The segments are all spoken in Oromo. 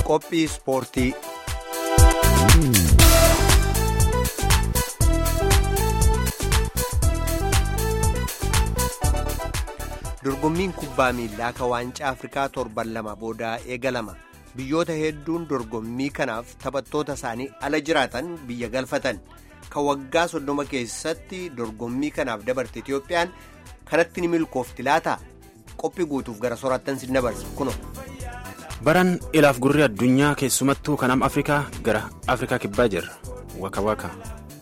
Qophii ispoortii. Dorgommiin kubbaa miilaa kan waancaa Afrikaa torban lama boodaa eegalama. Biyyoota hedduun dorgommii kanaaf taphattoota isaanii ala jiraatan biyya galfatan. Kan waggaa soddoma keessatti dorgommii kanaaf dabarte Itiyoophiyaan kanatti ni milkoofti laata? Qophii guutuuf gara soraattan sin dabarsa kuno. Baran ilaaf gurri addunyaa keessumattuu kanam Afrikaa gara Afrikaa kibbaa jirra. Waka waka.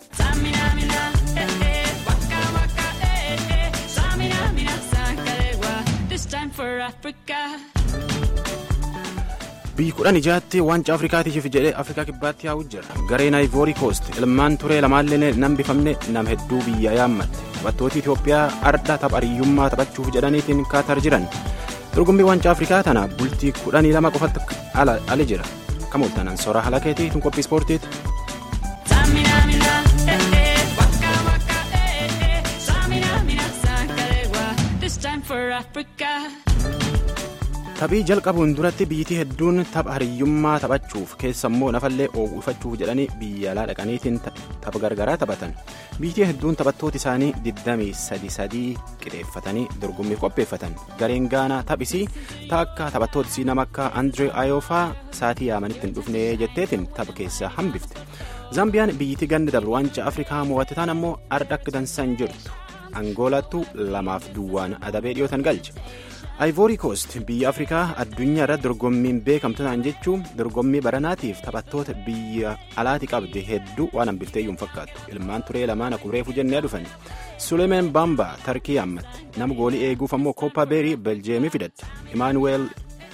biyyi kudhan ijaatti waancaa afrikaatiif jedhee afrikaa kibbaatti yaa'u jira gareen ivory coast ilmaan turee lamaallee nam bifamne nam hedduu biyya yaammatte taphattooti itiyoophiyaa arda taphariyyummaa taphachuuf jedhaniitiin kaatar jiran dorgommii waancaa afrikaa tana bultii kudhanii lama qofatti ala jira kamooltanan soora halakeetii tun qophii ispoortiiti. taphii jalqabuun duratti biyyittii hedduun tapha hariyyummaa taphachuuf keessammoo nafallee oowwifachuuf jedhanii biyya alaa dhaqaniitiin tapha gargaraa taphatan biyyittii hedduun taphattoota isaanii 23 qixeeffatanii dorgommii qopheeffatan gareen gaanaa taphisii taakka taphattootisii nama akka andree ayoofaa saatii yaamanitti hin dhufne jetteetiin tapha keessaa hambifte zaambiyaan biyyittii ganni dabre waancaa afrikaa mo'atte taan ammoo arda akka dansan jirtu angoolaattu lamaaf duwwaan adabee dhiyootan galche. ivory coast biyya afrikaa addunyaa irratti dorgommiin beekamtu ta'an jechuun dorgommii baranaatiif taphattoota biyya alaati qabde hedduu waan hambifteeyyuu hin fakkaattu ilmaan turee lamaan akureefu jennee dhufan suleemen bamba tarkii yaammatte nama goolii eeguuf ammoo kooppa beerii beljeemii fidatte imaanuweel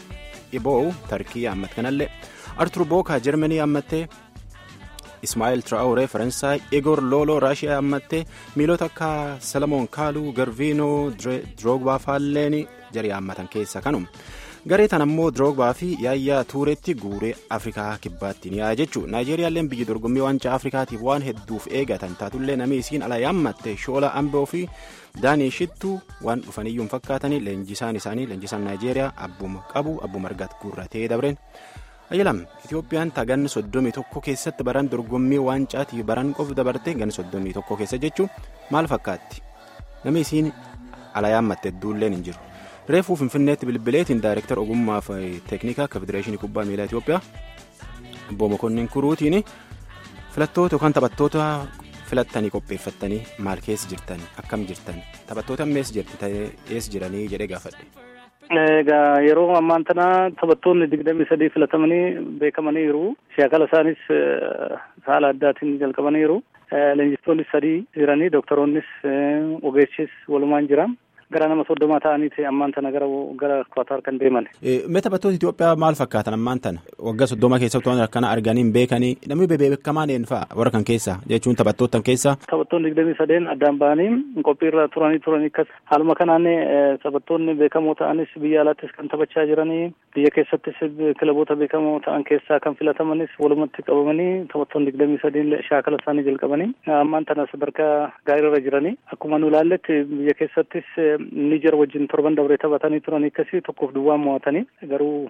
iboow tarkii yaammatte kanallee artur bookaa jarmanii yaammattee ismaa'eel traawuree faransaay igor looloo raashiyaa yaammattee miilota akka salamoon kaaluu garviinoo droogbaa faalleen jari yaammatan keessa kanuma garee tan ammoo droogbaa fi yaayyaa tuuretti guuree afrikaa kibbaattiin yaa'a jechuudha naayijeeriyaalleen biyya dorgommii waancaa afrikaatiif waan hedduuf eegatan taatullee namni isiin ala yaammatte shoola amboo fi daanii shittuu waan dhufaniyyuu hin fakkaatanii leenjisaan isaanii leenjisaan naayijeeriyaa abbuma qabu abbuma argatu guurratee dabreen. ayyalam itiyoophiyaan taganni soddomii tokko keessatti baran dorgommii waancaatii baran qof dabarte ganni soddomii tokko keessa jechuun maal fakkaatti namni isiin ala yaammatte hedduulleen hin jiru reefuu finfinneetti bilbileetiin daayirektar ogummaa fi teeknikaa federeeshinii kubbaa miilaa itiyoophiyaa obbo mokonnin kuruutiin filattoota yookaan taphattoota filattanii qopheeffattanii maal keessa jirtan akkam jirtan taphattoota ammees jirti ees jiranii jedhee gaafadhe. Egaa yeroo ammaan tana taphattoonni digdamii sadii filatamanii beekamaniiru. Shaakala isaanis haala addaatiin jalqabaniiru. Leenjistoonnis sadii jiranii doktoroonnis ogeessis walumaan jira. Gara nama soddomaa ta'anii ammaan tana gara gara Qatar kan deeman. Mee taphattoota Itoophiyaa maal fakkaatan ammaan tana waggaa soddoma keessatti waan akkana arganii hin beekanii namni beekamaan eenyufaa warra kan keessa jechuun taphattoota keessa. Taphattoonni digdamii sadeen addaan ba'anii qophiirra turanii turanii akkas haaluma kanaan taphattoonni beekamoo ta'anis biyya alaattis kan taphachaa jiranii biyya keessattis kilaboota beekamoo ta'an keessaa kan filatamanis walumatti qabamanii taphattoonni digdamii sadeen shaakala isaanii jalqabanii ammaan tana sadarkaa gaariirra jiranii akkuma nu ilaalletti biyya keessattis Niger wajjin torban dabree taphatanii turanii akkasii tokkoof duwwaan mo'atanii garuu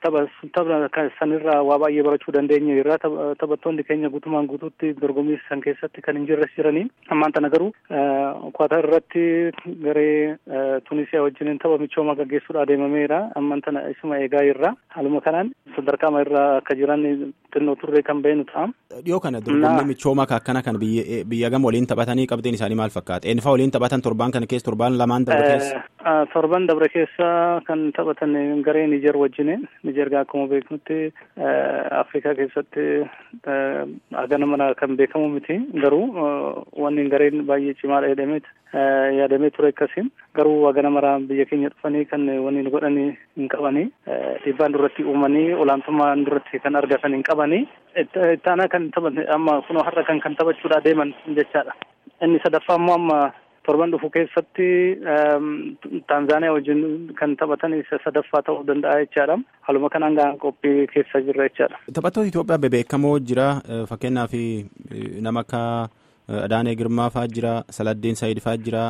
tapha sanirraa waa baay'ee barachuu dandeenya irraa taphattoonni keenya guutumaan guutuutti dorgommii san keessatti kan hin jirres jiranii ammaan tana garuu Qatar irratti garee Tunisiyaa wajjin tapha michooma gaggeessuudha adeemameera ammaan tana isuma eegaa irraa haaluma kanaan sadarkaama irraa akka jiran xinnoo turree kan beenu ta'a. Dhiyoo kana dorgommii michooma akkana kan biyya gama waliin taphatanii qabdeen isaanii maal fakkaata? Eenyufaa waliin taphatan torbaan kana keessa torbaan lamaan dabre keessa? Torban dabre keessa kan taphatan garee Niger wajjin Niger akkuma beeknutti Afrikaa keessatti hagana mana kan beekamu miti garuu wanni gareen baay'ee cimaadha jedhameet yaadamee ture akkasiin garuu hagana mara biyya keenya dhufanii kan wanni godhanii hin qabanii dhiibbaan duratti uumanii olaantummaan duratti kan argatan hin qabanii ittaanaa kan taphate amma kunoo har'a kan kan taphachuudha deeman jechaadha. Inni sadaffaa immoo amma torban dhufu keessatti Taanzaaniyaa wajjin kan taphatan isa sadaffaa ta'uu danda'a jechaadha. Haaluma kanaan gahaan qophii keessa jirra jechaadha. Taphattoota Itoophiyaa bebeekamoo jira fakkeenyaaf nama akka Adaanee Girmaa fa'aa jira Saladdeen Saayid fa'aa jira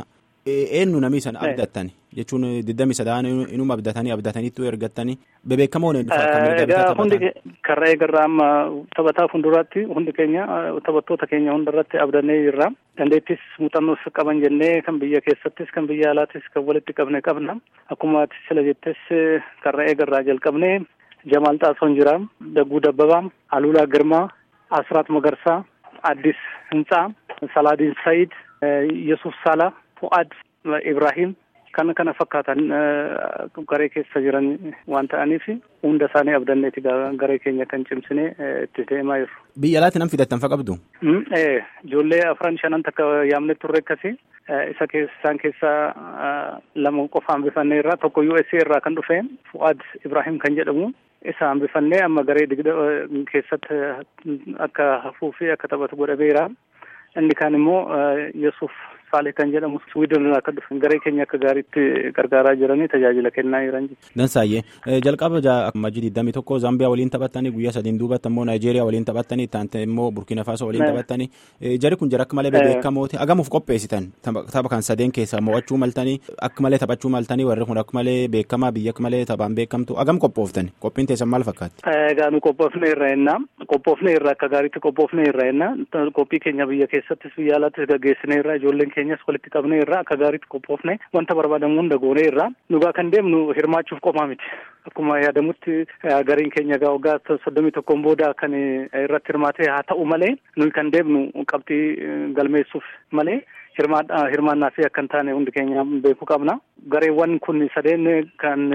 eenyu namni san abdattan jechuun digdami sadaan inuma abdatanii abdataniitu ergattanii bebeekamoon Egaa hundi karra eegarraa amma taphataa fuulduraatti hundi keenya taphattoota keenya hundarratti abdannee jirra. Dandeettis muuxannoos qaban jennee kan biyya keessattis kan biyya alaattis kan walitti qabne qabna. Akkuma ati sila jettes karra eegarraa jalqabnee Jamaal Xaasoon jira, Dagguu Dabbabaa, Aluulaa Girmaa, Asraat Magarsaa, Addis Hintsaa, Salaadiin Sa'iid, Yesuuf Saalaa, Fu'aad Ibrahim kan kana fakkaatan garee keessa jiran waan ta'aniif hunda isaanii abdanneeti garee keenya kan cimsine itti deemaa jiru. Biyya alaatti nam fidattan fa qabdu? Ijoollee afran shanan takka yaamne turre akkasi isa isaan keessaa lama qofa hambifannee irraa tokko USA irraa kan dhufe Fu'aad Ibrahim kan jedhamu isa hambifannee amma garee digda keessatti akka hafuu fi akka taphatu godhameera. Inni kaan immoo Yesuuf Saalee kan jedhamu Sweden irraa kan dhufe garee keenya akka gaariitti gargaaraa jiranii tajaajila kennaa jiran jechuudha. Dansaayyee jalqaba majii digdamii tokko Zaambiyaa waliin taphattanii guyyaa sadiin duubatti immoo Naayijeeriyaa waliin taphattanii itti immoo Burkina Faso waliin taphattanii jari kun jara akka malee beekamooti agamuuf qopheessitan tapha kan sadeen keessaa mo'achuu maltanii akka malee taphachuu maltanii warri kun akka malee beekamaa biyya akka malee taphaan beekamtu agam qophooftan qophiin teessan maal fakkaatti? Egaa nu qophoofne irra jennaa qophoofne irra akka gaariitti qophoofne irra jennaa qophii keenya biyya keessattis biyya alaattis gaggeessine irra ijoolleen keenyas walitti qabne irraa akka gaariitti qophoofne wanta barbaadamu hunda goone irraa nugaa kan deemnu hirmaachuuf qofaa miti akkuma yaadamutti gariin keenya egaa waggaa soddomii tokkoon booda kan irratti hirmaate haa ta'u malee nuyi kan deemnu qabxii galmeessuuf malee hirmaannaa fi akka hin taane hundi keenya beekuu qabna gareewwan kun sadeen kan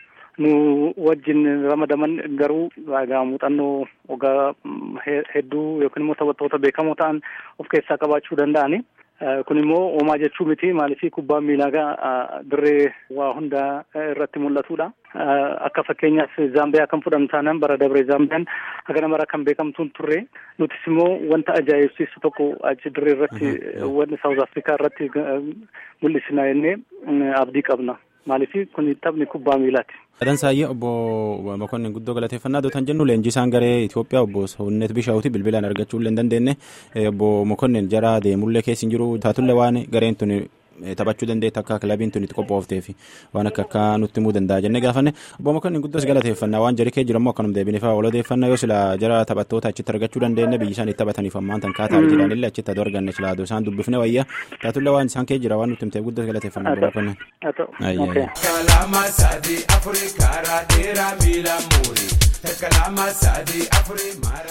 nu wajjin ramadaman garuu egaa muuxannoo waggaa hedduu yookiin immoo taphattoota beekamoo ta'an of keessaa qabaachuu danda'ani. kun immoo homaa jechuu miti maaliif kubbaan miilaa dirree waa hunda irratti mul'atudha. Akka fakkeenyaaf Zaambiyaa kan fudhannu taanaan bara dabree Zaambiyaan hagana mara kan beekamtuun turre nutis immoo wanta ajaa'ibsiisu tokko achi dirree irratti wanti Saawuz Afrikaa irratti mul'isna jennee abdii qabna. Maaliif kun taphni kubbaa miilaati. Dansaayyee obbo Mokonnin guddoo galateeffannaa dootan jennu leenjisaan garee Itoophiyaa obbo Sawunnet Bishaawuti bilbilaan argachuu illee hin dandeenye obbo Mokonnin jara deemullee keessa hin jiru taatullee waan gareen tun taphachuu dandeetti akka kilabiin tun itti qophoofteef waan akka akka nutti himuu danda'a jennee gaafanne obbo Mokonnin guddoos galateeffannaa waan jari kee jirammoo akkanum deebinee fa'aa walodeeffannaa yoo sila jara taphattoota achitti argachuu dandeenye biyyi isaan itti taphataniif ammaan tan kaataa jedhan illee achitti aduu arganne sila aduu isaan dubbifne wayya taatullee waan isaan kee jira waan nutti himteef guddoos galateeffannaa obbo Mokonnin. Kalama sadi Afrikaa dheeraa miila muuri. Kalama sadi Afrikaa.